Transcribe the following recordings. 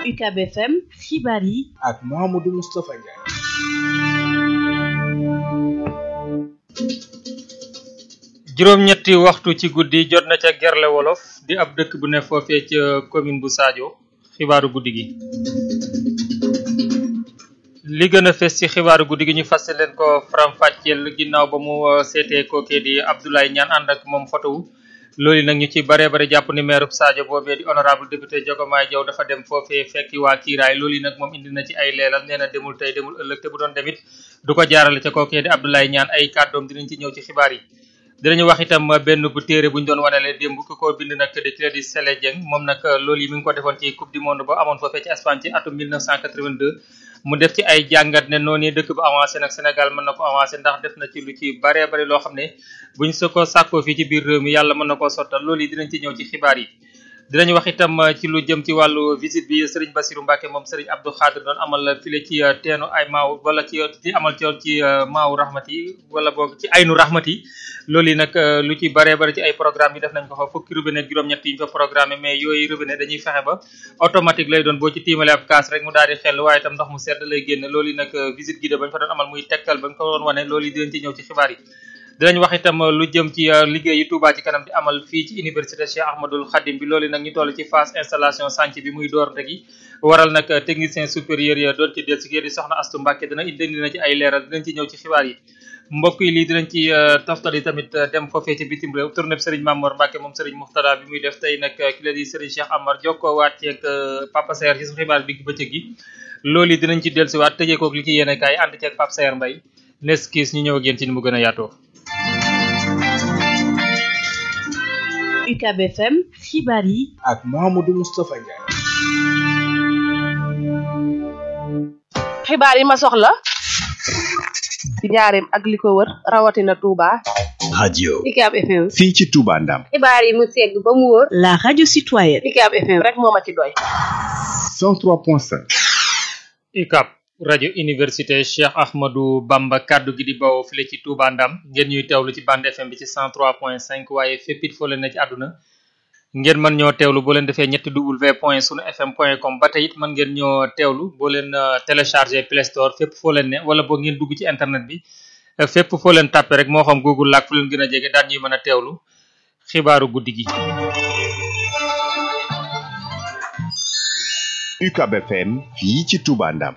UCAB FM xibaar yi ak Mouhamadou Moustapha Ndiaye. juróom-ñetti waxtu ci guddi jot na ca Gerle Wolof di ab dëkk bu ne foofee ca commune bu Sadio xibaaru guddi gi. li gën a fes ci xibaaru guddi gi ñu fas leen ko faram-fàcceel ginnaaw ba mu seetee kookee di Abdoulaye Niane ànd ak moom photo wu loolu nag ñu ci bare bare jàpp ni maire Sadio boobee di honorable député Diogomaye Diaw dafa dem foofee fekki waa kiiraay loolu nag moom indi na ci ay leelal nee na demul tey demul ëllëg te bu doon demit du ko jaarale ca kookee di Abdoulaye Niane ay kàddoom dinañ ci ñëw ci xibaar yi dinañu wax itam benn bu téere bu ñu doon wanale démb ku ko bind nag di kii di Sele Dieng moom nag loolu yi mi ngi ko defoon ci coupe du monde ba amoon foofee ci Espagne ci atum 1982 mu def ci ay jàngat ne noonu dëkk bu avancé nag Sénégal mën na ko avancé ndax def na ci lu ci baree bari loo xam ne buñ su ko sàkkoo fii ci biir réew mi yàlla mën na koo sottal loolu yi dinañ ci ñëw ci xibaar yi dinañ wax itam ci lu jëm ci wàllu visite bi Serigne Bassirou Mbacke moom Serigne Abdou Khadir doon amal file ci teenu ay maaw wala ci ci amal ci ci maawu rahmati wala boog ci aynu rahmati loolu yi nag lu ci baree bari ci ay programme yi def nañ ko fa fukki robinet juróom-ñett yi ñu fa programme mais yooyu robinet dañuy fexe ba automatique lay doon boo ci tiimale ab kaas rek mu daal di xel waaye itam ndox mu sedd lay génn loolu yi nag visite guidée bañ fa doon amal muy tegtal bañ ko doon wane loolu yi dinañ ci ñëw ci xibaar yi dinañ wax itam lu jëm ci liggéey yi Touba ci kanam di amal fii ci université Cheikh Ahmadoul Khadim bi loolu nag ñu toll ci phase installation chantier bi muy door ndegi waral nag technicien supérieur ya doon ci del si di soxna Astu Mbàkke dina indi na ci ay leeral dinañ ci ñëw ci xibaar yi mbokk yi lii dinañ ci toftali tamit dem foofee ci bitim réew tournée Serigne Mamour Mbacke moom Serigne Muxtada bi muy def tey nag ki la di Serigne Cheikh Amar jokkoo waat ceeg Papa Saer ci su xibaar digg bëccëg gi loolu yi dinañ ci dellusiwaat tëjee koog li ci yéene kaay ànd ceeg Papa Saer Mbaye nes kiis ñu ñëw ak yéen ci ni mu gën a yaatoo UCAB FM xibaar yi ak Mouhamadou Moustapha Ndiaye. xibaar yi ma soxla ci njaareem ak li ko wër rawatina Touba. radio UCAB FM. fii ci Touba Ndam xibaar yi mu segg ba mu wóor. la radio citoyenne UCAB FM rek moo ma ci doy. 103.5 UCAB rajo université Cheikh Ahmadou Bamba kaddu gi di bawoo file ci Touba Ndam ngeen ñuy teewlu ci bande FM bi ci 103.5 waaye fépp it foo leen ne ci àdduna ngeen mën ñoo teewlu boo leen defee ñetti w point sunu fm point com ba tey it mën ngeen ñoo teewlu boo leen téléchargé Play Store fépp foo leen ne wala boo ngeen dugg ci internet bi fépp foo leen tàppe rek moo xam Google laak fu leen gën a jege daan ñuy mën a teewlu xibaaru guddi gi. UCAB FM fii ci Touba Ndam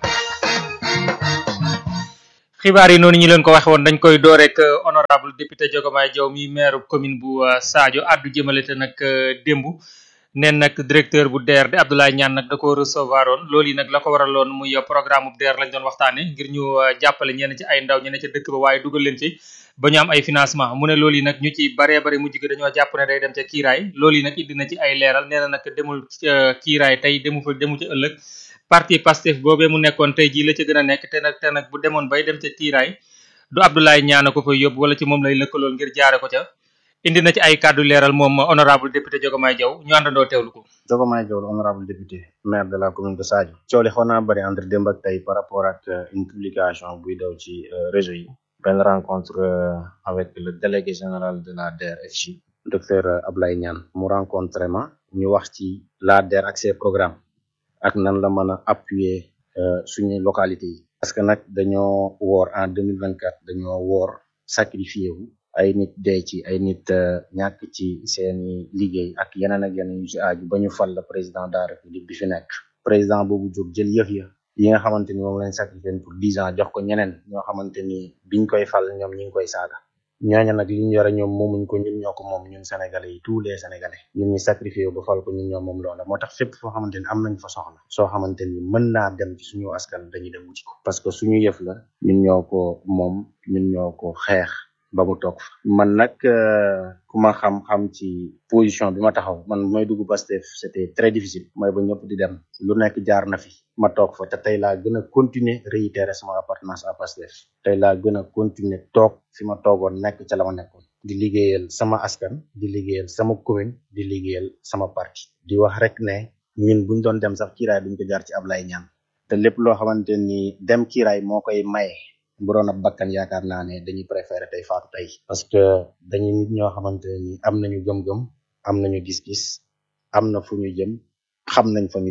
xibaar yi noonu ñu leen ko waxe woon dañ koy door rek honorable député Diogomaye Diaw mi maire commune bu Sadio addu jëmale te nag démb neen nag directeur bu DER di Abdoulaye Niane nag da ko recevoir oon loolu yi nag la ko waraloon muy programme bu DER lañ doon waxtaane ngir ñu jàppale ñenn ci ay ndaw ñenn ca dëkk ba waaye dugal leen ci ba ñu am ay financement mu ne loolu yi nag ñu ci baree bari mujj gi dañoo jàpp ne day dem ca kiiraay loolu yi nag indi na ci ay leeral nee na nag demul kiiraay tey demu fa demu ca ëllëg parti Pastef boobee mu nekkoon tey jii la ca gën a nekk te nag te nag bu demoon bay dem ca kiiraay du Abdoulaye Niane ko fay yóbbu wala ci moom lay lëkkalool ngir jaare ko ca indi na ci ay kàddu leeral moom honorable député Diogomaye Diaw ñu àndandoo teewlu ko. Diogomaye Diaw honorable député maire de la commune de Sadio. coow li xaw naa bëri entre démb ak tey par rapport ak une publication buy daw ci réseau yi. benn rencontre avec le délégué général de la DER/FJ docteur Abdoulaye Niane mu rencontré ma ñu wax ci la DER ak ses programmes. ak nan la mën a appuyer suñu localité yi parce que nag dañoo woor en deux mille vingt quatre dañoo woor sacrifié wu ay nit dee ci ay nit ñàkk ci seeni liggéey ak yeneen ak yeneen yu ci aaju ba ñu fal la président de la république bi fi nekk président boobu jóg jël yëf ya yi nga xamante ni moom lañ sacrifié pour dix ans jox ko ñeneen ñoo xamante ni biñ koy fal ñoom ñi ngi koy saaga ñooñu nag li ñu yore ñoom moomuñ ko ñun ñoo ko moom ñun sénégalais yi tous les sénégalais ñun ñi sacrifié ba fal ko ñun ñoo moom loola moo tax fépp foo xamante ni am nañ fa soxla soo xamante ni mën naa dem ci suñu askan dañuy dem wuti ko parce que suñu yëf la ñun ñoo ko moom ñun ñoo ko xeex ba mu toog fa man nag ku ma xam-xam ci position bi ma taxaw man mooy dugg Pastef c'était très difficile mooy ba ñëpp di dem lu nekk jaar na fi ma toog fa te tey laa gën a continuer réitérer sama appartenance à Pastef tey laa gën a continuer toog fi ma toogoon nekk ca la ma nekkoon di liggéeyal sama askan di liggéeyal sama commune di liggéeyal sama parti di wax rek ne ñun buñ doon dem sax kiiraay duñ ko jaar ci Ablaye Niane te lépp loo xamante ni dem kiiraay moo koy maye bu doon ab bakkan yaakaar naa ne dañuy préférer tey faatu tey parce que dañuy nit ñoo xamante ni am nañu gëm-gëm am nañu gis-gis am na fu ñu jëm xam nañ fa ñu jëm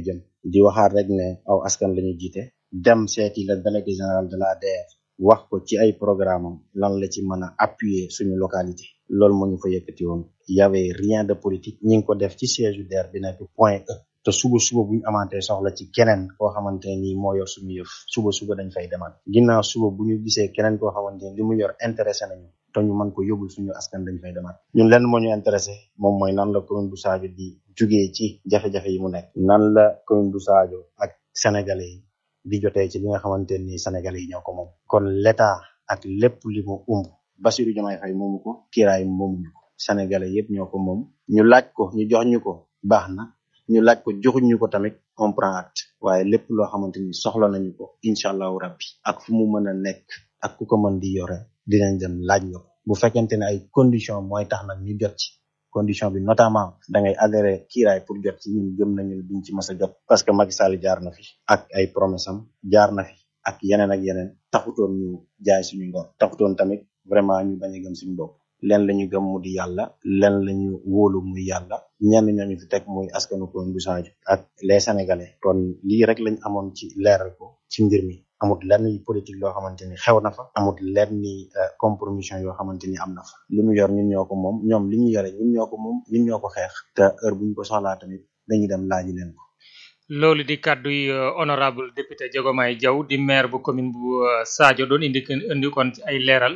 di waxaat rek ne aw askan la ñu jiite dem seeti le délégué général de la DER wax ko ci ay programme am lan la ci mën a appuyer suñu localité loolu moo ñu fa yëkkati woon y avait rien de politique ñi ngi ko def ci siège DER bi nekk point E te suba suba bu ñu amantee soxla ci keneen koo xamante ni moo yor suñu yëf suba suba dañ fay demaat ginnaaw suba bu ñu gisee keneen koo xamante ni li mu yor intéressé nañu te ñu mën ko yóbbul suñu askan dañ fay demaat ñun lenn moo ñu intéressé moom mooy nan la commune bu Sadio di jugee ci jafe-jafe yi mu nekk nan la commune bu Sadio ak sénégalais yi di jotee ci li nga xamante ni sénégalais yi ñoo ko moom kon l'état ak lépp li mu umb Bassirou Diomaye Faye moomu ko kiiraay moomuñu ko sénégalais yëpp ñoo ko moom ñu laaj ko ñu jox ñu ko baax na ñu laaj ko joxuñ ñu ko tamit on prend acte waaye lépp loo xamante ni soxla nañu ko incha allahu rabbi ak fu mu mën a nekk ak ku ko mën di yore dinañ dem laaj ñu ko bu fekkente ne ay condition mooy tax nag ñu jot ci condition bi notamment da ngay adhéré kiiraay pour jot ci ñun gëm nañu ne duñ ci mës a jot parce que Macky Sall jaar na fi ak ay promesse am jaar na fi ak yeneen ak yeneen taxutoon ñu jaay suñu ngor taxutoon tamit vraiment ñu bañ a gëm suñu bopp leen la ñu gëm mu di yàlla leen la ñu wóolu muy yàlla ñenn ñooñu fi teg muy askanu ko bu Sadio ak les sénégalais kon lii rek lañ amoon ci leeral ko ci mbir mi amut lenn politique loo xamante ni xew na fa amut lenn ni compromission yoo xamante ni am na fa li mu yor ñun ñoo ko moom ñoom li ñu yore ñun ñoo ko moom ñun ñoo ko xeex te heure bu ñu ko soxlaa tamit dañuy dem laaji leen ko loolu di kàddu yi honorable député Diogomaye Diaw di maire bu commune bu Sadio doon indi indi kon ci ay leeral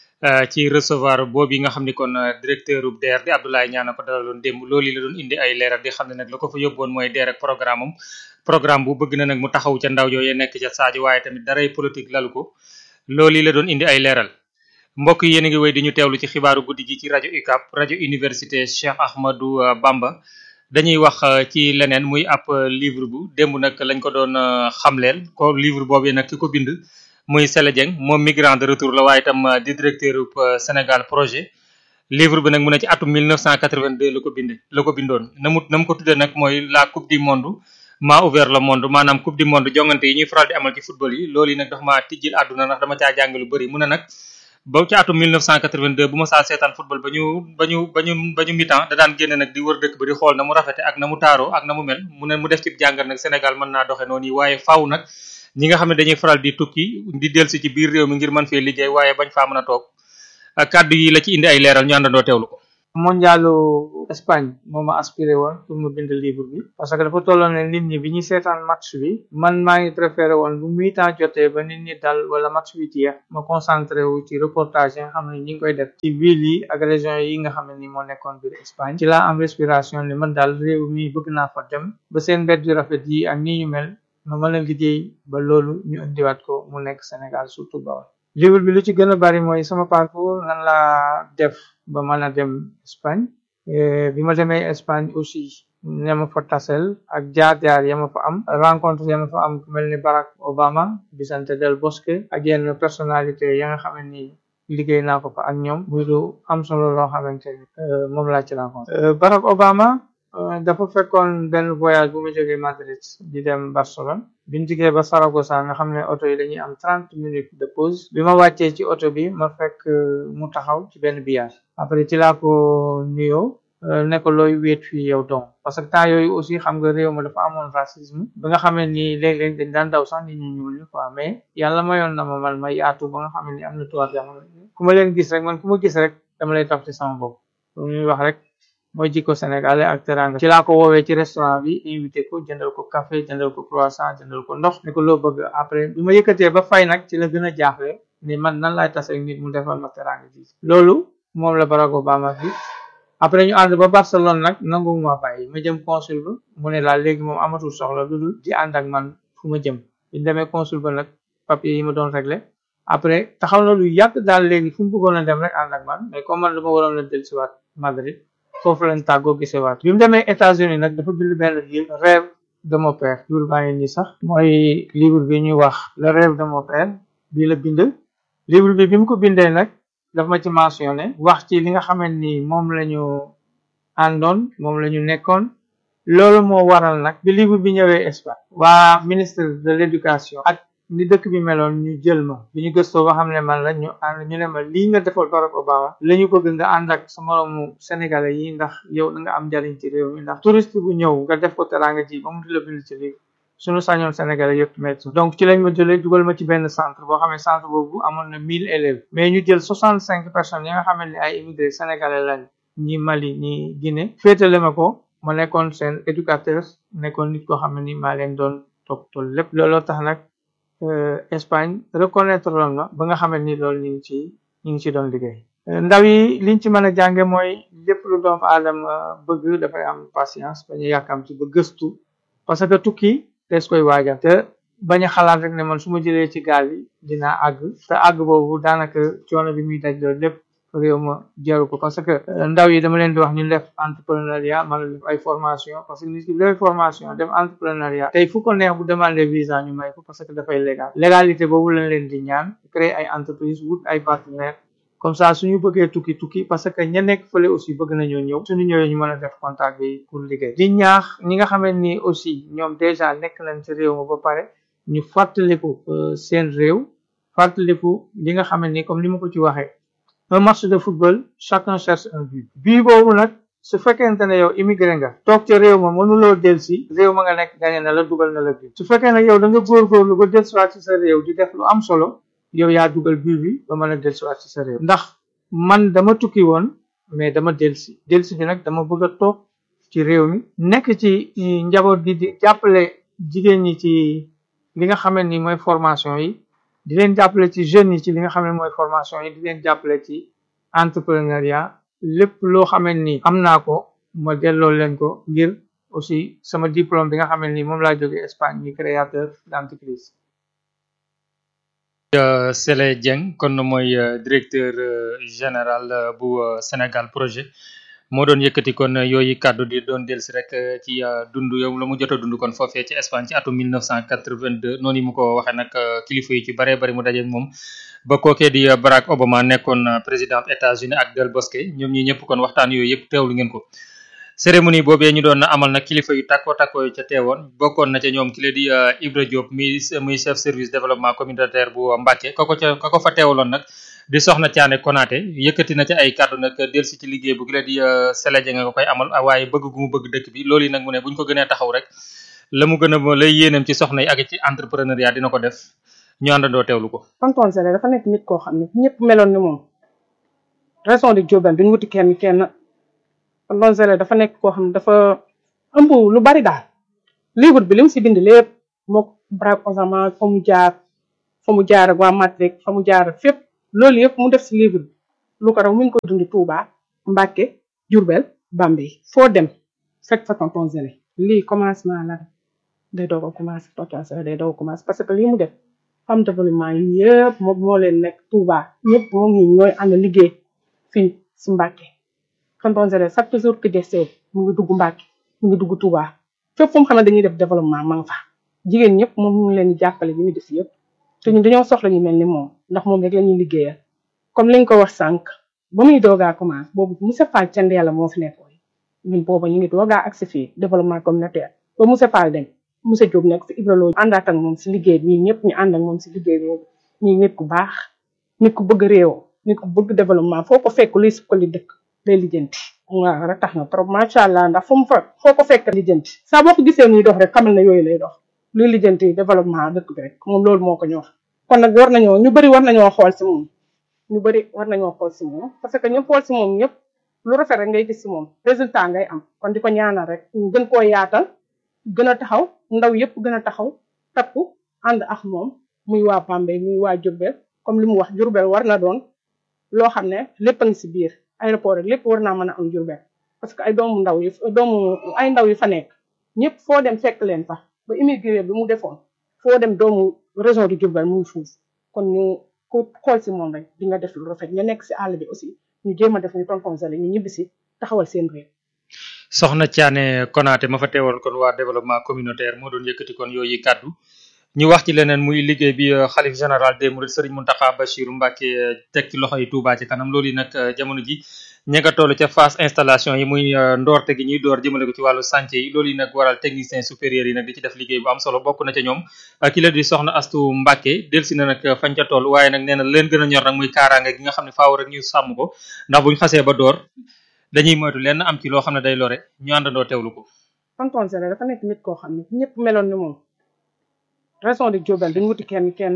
ci recevoir boobu yi nga xam ni kon directeur bu DER di Abdoulaye Niane ko dalaloon démb loolu la doon indi ay leeral di xam ne nag la ko fa yóbboon mooy DER ak programme am programme bu bëgg na nag mu taxaw ca ndaw yooyu nekk ca Sadio waaye tamit daray politique lalu ko loolu la doon indi ay leeral mbokk yi yéen a ngi wéy di ñu teewlu ci xibaaru guddi gi ci rajo UCAB rajo université Cheikh Ahmadou Bamba dañuy wax ci leneen muy ab livre bu démb nag lañ ko doon xamleel ko livre boobu nag ki ko bind muy Sele Dieng moom migrant de retour la waaye itam di directeur Sénégal projet livre bi nag mu ne ci atum 1982 la ko binde la ko bindoon na mu na mu ko tuddee nag mooy la coupe du monde maa ouvert le monde maanaam coupe du monde jongante yi ñuy faral di amal ci football yi loolu yi nag dafa maa tijjil àdduna ndax dama caa jàng lu bëri mu ne nag ba ci atum 1982 bu ma saa seetaan football ba ñu ba ñu ba ñu ba ñu mi-temps da daan génne nag di wër dëkk ba di xool na mu rafete ak na mu taaroo ak na mu mel mu ne mu def ci jàngat nag Sénégal mën naa doxe noonu yi waaye faaw nag ñi nga xam ne dañuy faral di tukki di dellusi ci biir réew mi ngir mën fee liggéey waaye bañ faa mën a toog kàddu yi la ci indi ay leeral ñu àndandoo teewlu ko mondialu Espagne moo ma aspiré woon pour mu bind livre bi parce que dafa tolloon ne nit ñi bi ñuy seetaan match bi man maa ngi préféré woon bu mi-temps jotee ba nit ñi dal wala match bi jeex ma concentré wu ci reportage yi nga xam ne ñi ngi koy def ci ville yi ak région yi nga xam ne ni moo nekkoon biir Espagne ci laa am respiration ni man daal réew mi bëgg naa fa dem ba seen mbedd yu rafet yi ak ni ñu mel ma mën a liggéey ba loolu ñu indiwaat ko mu nekk Sénégal surtout Bawol livre bi lu ci gën a bari mooy sama parcours nan laa def ba mën a dem Espagne bi ma demee Espagne aussi ne ma fa tasel ak jaar-jaar ya ma fa am rencontre ya ma fa am ku mel ni Barack Obama Vicente del Bosque ak yenn personnalité ya nga xam ne ni liggéey naa ko fa ak ñoom muy lu am solo loo xamante ni moom laa ci rencontre Barack Obama dafa fekkoon benn voyage bu mu jógee Madrid di dem Barcelone biñ jógee ba Saragossa nga xam ne oto yi dañuy am trente minutes de pause bi ma wàccee ci oto bi ma fekk mu taxaw ci benn billard après ci laa ko nuyoo ne ko looy wéet fii yow donc parce que temps yooyu aussi xam nga réew ma dafa amoon racisme ba nga xam ne nii léeg-léeg dañ daan daw sax nit ñu ñuul ñi quoi mais yàlla mayoon na ma man ma yaatu ba nga xam ne ni am na tubaab yoo xam ne ku ma leen gis rek man ku ma gis rek dama lay taf ci sama bopp lu ñuy wax rek mooy jikko sénégalais ak teranga ci laa ko woowee ci restaurant bi invité ko jëndal ko café jëndal ko croissant jëndal ko ndox ne ko loo bëgg après bi ma yëkkatee ba fay nag ci la gën a jaaxle ni man nan laay tase ak nit mu defal ma teranga ji loolu moom la Barack Obama fi après ñu ànd ba Barcelone nag nangu ma bàyyi ma jëm consul ba mu ne laa léegi moom amatul soxla lu dul di ànd ak man fu ma jëm bi demee consul ba nag papier yi ma doon réglé après taxaw na lu yàgg daal léegi fu mu bëggoon a dem rek ànd ak man mais comme man dama waroon a dellusiwaat Madrid foofu lañ tàggoo gisewaat bi mu demee États-Unis nag dafa bind benn livre rêve de mon père livre baa ngi nii sax mooy livre bi ñuy wax le rêve de mon père bii la bind livre bi bi mu ko bindee nag daf ma ci mentionné wax ci li nga xamante ni moom la ñu àndoon moom la ñu nekkoon loolu moo waral nag bi livre bi ñëwee Espagne waa ministre de l'éducation ak ni dëkk bi meloon ñu jël ma bi ñu gëstoo ba xam ne man la ñu ànd ñu ne ma lii nga defal Barack Obama la ñu bëgg nga ànd ak sa moroomu sénégalais yi ndax yow da nga am njariñ ci réew mi ndax touriste bu ñëw nga def ko teraanga ji ba mu di la bind ci livre suñu sañoon Sénégalais yëpp médecin donc ci lañ ma jëlee dugal ma ci benn centre boo xam ne centre boobu amoon na mille élèves mais ñu jël soixante cinq personnes yi nga xam ne ay immigré sénégalais lañ ñi Mali ñi Guinée féetale ma ko ma nekkoon seen éducateur nekkoon nit koo xam ne ni maa leen doon toppatoo lépp looloo tax nag Espagne reconnaître loon na ba nga xam ne ni loolu ñu ngi ci ñu ngi ci doon liggéey ndaw yi liñ ci mën a jànge mooy lépp lu doomu aadama bëgg dafay am patience bañu yàkkam ci ba gëstu parce que tukki des koy waajal te bañ a xalaat rek ne man su ma jëlee ci gaal yi dinaa àgg te àgg boobu daanaka coono bi muy daj loolu lépp réew ma jaru ko parce que ndaw yi dama leen di wax ñu def entrepreneuriat man def ay formation parce que nit ki def formation def entrepreneuriat tey fu ko neex bu demander visa ñu may ko parce que dafay légal légalité boobu lañ leen di ñaan créer ay entreprise wut ay partenaires comme ça suñu bëggee tukki tukki parce que ña nekk fële aussi bëgg nañoo ñëw suñu ñëwee ñu mën a def contact bi pour liggéey di ñaax ñi nga xamante ni aussi ñoom déjà nekk nañ ci réew ma ba pare ñu fàttaliku seen réew fàttaliku li nga xamante ni comme ni ma ko ci waxee un match de football chacun cherche un but bii boobu nag su fekkente ne yow immigré nga toog ca réew ma mënuloo del si réew ma nga nekk gañe na la dugal na la but su fekkee nag yow da nga góorgóorlu ba del siwaat ci sa réew di def lu am solo yow yaa dugal but bi ba mën a del siwaat ci sa réew ndax man dama tukki woon mais dama del si del si bi nag dama bëgg a toog ci réew mi nekk ci njaboot gi di jàppale jigéen ñi ci li nga xamante ni mooy formation yi di leen jàppale ci jeunes yi ci li nga xam ne mooy formation yi di leen jàppale ci entrepreneuriat lépp loo xamante ni am naa ko ma delloo leen ko ngir aussi sama diplôme bi nga xamante ni moom laa jógee Espagne mi créateur d'entreprise Sele Dieng kon mooy directeur général bu Sénégal projet moo doon yëkkati kon yooyu kàddu di doon dellusi rek ci dund yow la mu jot a dund kon foofee ci Espagne ci atum 1982 noonu yi mu ko waxee nag kilifa yi ci baree bari mu dajeeg moom ba kookee di Barack Obama nekkoon président États-Unis ak Del Bosque ñoom ñi ñëpp kon waxtaan yooyu yëpp teewlu ngeen ko. cérémonie boobee ñu doon amal nag kilifa yu takko takko yu ca teewoon bokkoon na ca ñoom ki la di Ibra Diop mi muy chef service développement communautaire bu Mbacké kako ca kako fa teewaloon nag. di soxna Thiané Konaté yëkkati na ci ay kàddu nag delsi ci liggéey bu gi la di Sele Dieng nga koy amal waaye bëgg gu mu bëgg dëkk bi loolu yi nag mu ne bu ñu ko gënee taxaw rek la mu gën a lay yéenam ci soxna yi ak ci entrepreneuriat dina ko def ñu àndandoo teewlu ko. tonton Sele dafa nekk nit koo xam ne ñëpp meloon ni moom raison de Diobène duñ wuti kenn kenn tonton Sele dafa nekk koo xam ne dafa ëmb lu bari daal livre bi li mu si bind lépp mook Barack Obama fa mu jaar fa mu jaar ak waa Matrix fa mu jaar ak fépp. loolu yëpp mu def si livre bi lu ko raw mu ngi ko dund Touba Mbacké Diourbel Bambey foo dem fekk fa tonton Sele lii commencement la day doog a commencé tonton Sele day doog a commencé parce que lii mu def femme développement yi yëpp moom moo leen nekk Touba ñëpp moom ñi ñooy ànd liggéey fii si Mbacké tonton Sele chaque jour que desee mu ngi dugg Mbacké mu ngi dugg Touba fépp fu mu xam ne dañuy def développement ma nga fa jigéen ñëpp moom mu ngi leen di jàppale bi ñu def yëpp te ñun dañoo soxla ñu mel ni moom ndax moom rek la ñuy liggéeyal comme li nga ko wax sànq ba muy doogaa commencé boobu monsieur Fall cand yàlla moo fi nekkoon ñun booba ñu ngi doogaa agsi fii développement communautaire ba monsieur Fall dem monsieur Diop nekk fi Ibra Lo àndaat ak moom si liggéey bi ñëpp ñu ànd ak moom si liggéey bi ñii nit ku baax nit ku bëgg réew nit ku bëgg développement foo ko fekk luy sukkali dëkk day lijjanti waaw rek tax na trop macha allah ndax fu mu fa foo ko fekk lijjanti saa boo ko gisee muy dox rek xamal na yooyu lay dox luy lijjanti développement dëkk bi rek moom loolu moo ko ñor kon nag war nañoo ñu bëri war nañoo xool si moom ñu bëri war nañoo xool si moom parce que ñu xool si moom ñëpp lu rafet rek ngay gis si moom résultat ngay am kon di ko ñaanal rek ñu gën koo yaatal gën a taxaw ndaw yëpp gën a taxaw takku ànd ak moom muy waa Bambey muy waa Diourbel comme li mu wax Diourbel war na doon loo xam ne lépp a ngi si biir aéroport rek lépp war naa mën a am Diourbel parce que ay doomu ndaw yu doomu ay ndaw yu fa nekk ñëpp foo dem fekk leen fa ba immigré bi mu defoon foo dem doomu région du Diourbel mu ngi foofu kon ñu ku xool si moom rek di nga def lu rafet ñu nekk si àll bi aussi ñu jéem a def ni tonton Sele ñu ñibbi si taxawal seen réew. soxna Thiané Konaté ma fa teewal kon waa développement communautaire moo doon yëkkati kon yooyu kàddu ñu wax ci leneen muy liggéey bi xalif général des mourides Serigne Mountakha Bachirou Mbacké teg ci loxo yi Touba ci kanam loolu yi nag jamono ji ña nga toll ca phase installation yi muy ndoorte gi ñuy door jëmale ko ci wàllu chantier yi loolu yi nag waral technicien supérieur yi nag di ci def liggéey bu am solo bokk na ca ñoom ki la di soxna Astu Mbacké delsi na nag fañ ca toll waaye nag nee na leen gën a ñor nag muy kaaraange gi nga xam ne faaw rek ñu sàmm ko ndax buñ xasee ba door dañuy moytu lenn am ci loo xam ne day lore ñu àndandoo teewlu ko tonton Sele dafa nekk nit koo xam ne ñëpp meloon ni moom région de Diourbel duñ wuti kenn kenn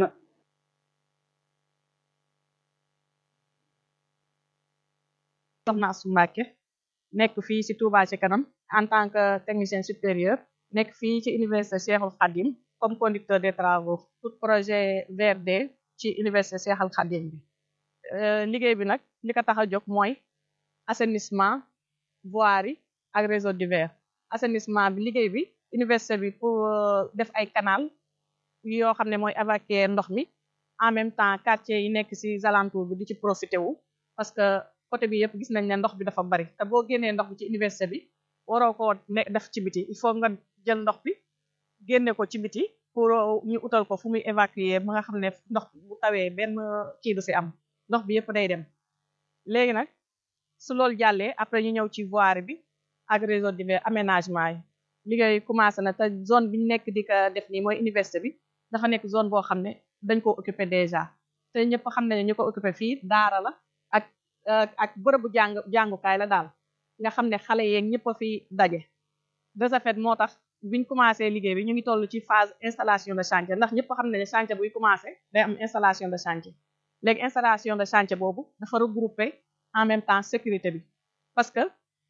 soxna Astou Mbacké nekk fii ci Touba ci kanam en tant que technicien supérieur nekk fii ci université Cheikhoul Khadim comme conducteur des travaux pour projet VRD ci université Cheikhoul Khadim bi liggéey bi nag li ko tax a jóg mooy assainissement voirie ak réseau divers assainissement bi liggéey bi université bi pour def ay canal yoo xam ne mooy évacuer ndox mi en même temps quartier yi nekk ci alentour bi di ci profité wu parce que côté bi yëpp gis nañ ne ndox bi dafa bari te boo génnee ndox bi ci université bi waroo koo ne def ci biti il faut nga jël ndox bi génne ko ci biti pour ñu utal ko fu muy évacuer ba nga xam ne ndox bu tawee benn kii du ci am ndox bi yëpp day dem léegi nag su loolu jàllee après ñu ñëw ci voirie bi ak réseau divers aménagement yi liggéey commencé na te zone bi ñu nekk di ko def nii mooy université bi dafa nekk zone boo xam ne dañ ko occupé déjà te ñëpp xam nañu ñu ko occupé fii daara la ak ak bërëbu jàng jàngukaay la daal nga xam ne xale yeeg ñëpp a fi daje de ce fait moo tax biñ commencé liggéey bi ñu ngi toll ci phase installation de chantier ndax ñëpp xam ne ne chantier buy commencé day am installation de chantier léegi installation de chantier boobu dafa regrouper en même temps sécurité bi parce que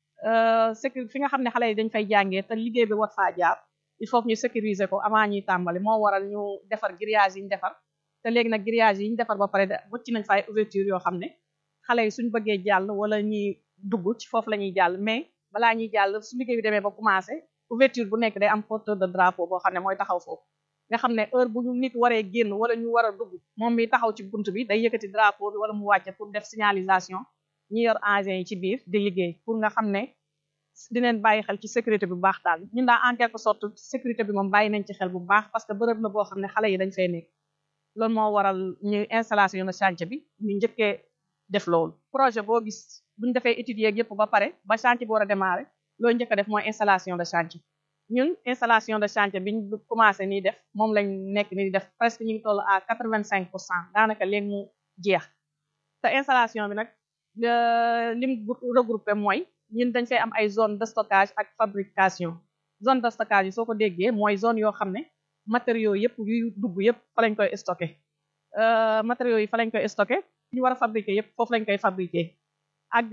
sécurité fi nga xam ne xale yi dañ fay jàngee te liggéey bi war faa jaar il faut que ñu sécuriser ko avant ñuy tàmbali moo waral ñu defar grillage yi ñu defar te léegi nag grillage yi ñu defar ba pare wëcc nañ fay ouverture yoo xam ne xale yi suñ bëggee jàll wala ñuy dugg ci foofu la ñuy jàll mais balaa ñuy jàll su liggéey bi demee ba commencé ouverture bu nekk day am porteur de drapeau boo xam ne mooy taxaw foofu nga xam ne heure bu ñu nit waree génn wala ñu war a dugg moom mi taxaw ci bunt bi day yëkkati drapeau bi wala mu wàcce pour def signalisation ñi yor engins yi ci biir di liggéey pour nga xam ne dineen bàyyi xel ci sécurité bu baax daal ñun daa en quelque sorte sécurité bi moom bàyyi nañ ci xel bu baax parce que bërëb la boo xam ne xale yi dañ fay nekk loolu moo waral ñu installation de chantier bi ñu njëkkee def loolu projet boo gis buñu defee études yeeg yëpp ba pare ba chantier bi war a démarrer loolu njëkk a def mooy installation de chantier ñun installation de chantier biñ commencé nii def moom lañ nekk ni di def presque ñu ngi toll à quatre vingt cinq pour cent daanaka léegi mu jeex te installation bi nag lim regroupé mooy ñun dañ fay am ay zone de stockage ak fabrication zone de stockage yi soo ko déggee mooy zone yoo xam ne matériaux yëpp yuy dugg yëpp fa lañ koy stocké matériaux yi fa lañ koy stocké ñu war a fabriquer yëpp foofu lañ koy fabriquer ak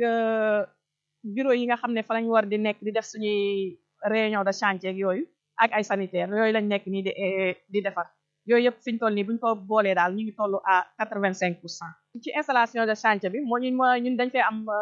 bureau yi nga xam ne fa lañ war di nekk di def suñuy réunion de chantier ak yooyu ak ay sanitaire yooyu lañ nekk nii di di defar yooyu yëpp fiñ toll nii buñ ko boolee daal ñu ngi toll à quatre vingt cinq pour cent ci installation de chantier bi moo ñun ñun dañ fay am